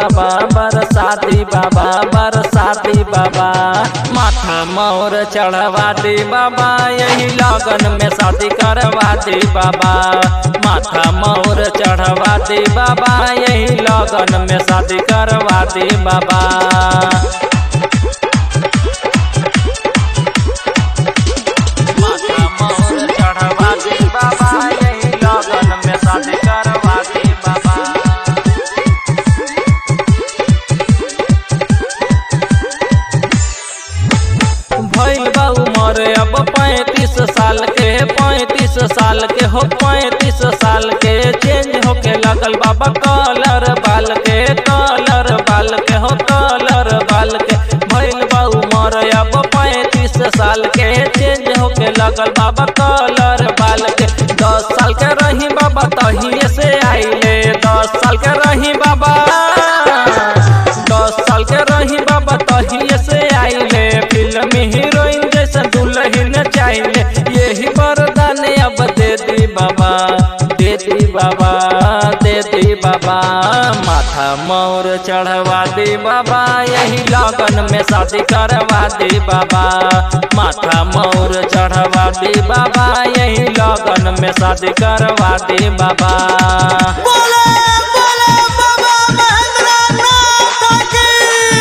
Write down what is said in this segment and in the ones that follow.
बाबा बरसाती बाबा बरसाती बाबा माथा मोर चढ़वा दे बाबा यही लगन में शादी करवा दे बाबा माथा मोर चढ़वा दे बाबा यही लगन में शादी करवा दे बाबा माथा मोर चढ़वा दे बाबा यही लगन में शादी करवा दे बाबा भइल बा उमर अब पैंतीस साल के पैंतीस साल के हो पैंतीस साल के चेंज होके लगल बाबा कलर बाल के कलर बाल के हो कलर बाल के भइल बा उमर अब पैंतीस साल के चेंज होके लगल बाबा कलर बाल के दस साल के रही बाबा तहिए से आइले दस साल के रही बाबा दस साल के रही बाबा तहिए से आइले फिल्म हीरोइन जैसे दुल्हन चाहिए यही वरदान अब दे दी बाबा दे दी बाबा दे दी बाबा माथा मोर चढ़वा दे बाबा यही लगन में शादी करवा दे बाबा माथा मोर चढ़वा दे बाबा यही लगन में शादी करवा दे बाबा बोले बोले बाबा महेंद्र नाथ की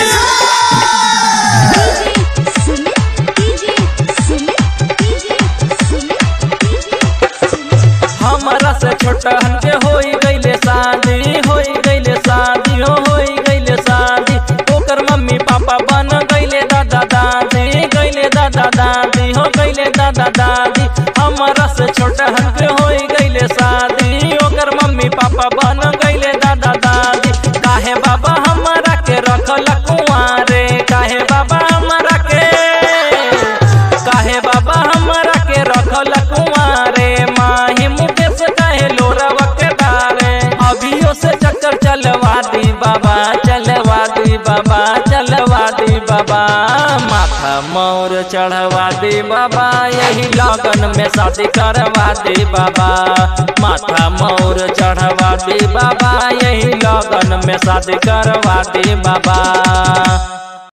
DJ Sumit DJ Sumit DJ Sumit हमारा से छोटहन के होई गईले शादी होई गईले शादी हो होई गईले शादी ओकर मम्मी पापा बन गईले दादा दादी गईले दादा दादी हो गईले दादा दादी हमारा से छोटहन के होई गईले शादी ओकर मम्मी पापा बन गईले दादा दादी काहे बाबा हमारा के रखल कुआरे काहे बाबा हमारा के काहे बाबा हमरा के रखल कुआरे माही मुकेश कहे लोरवा के डारे अभियो से चक्कर चलवा दी बाबा चलवा दी बाबा चलवा दी बाबा माथा मोर चढ़वा दे बाबा यही लगन में शादी करवा दे बाबा माथा मोर चढ़वा दे बाबा यही लगन में शादी करवा दे बाबा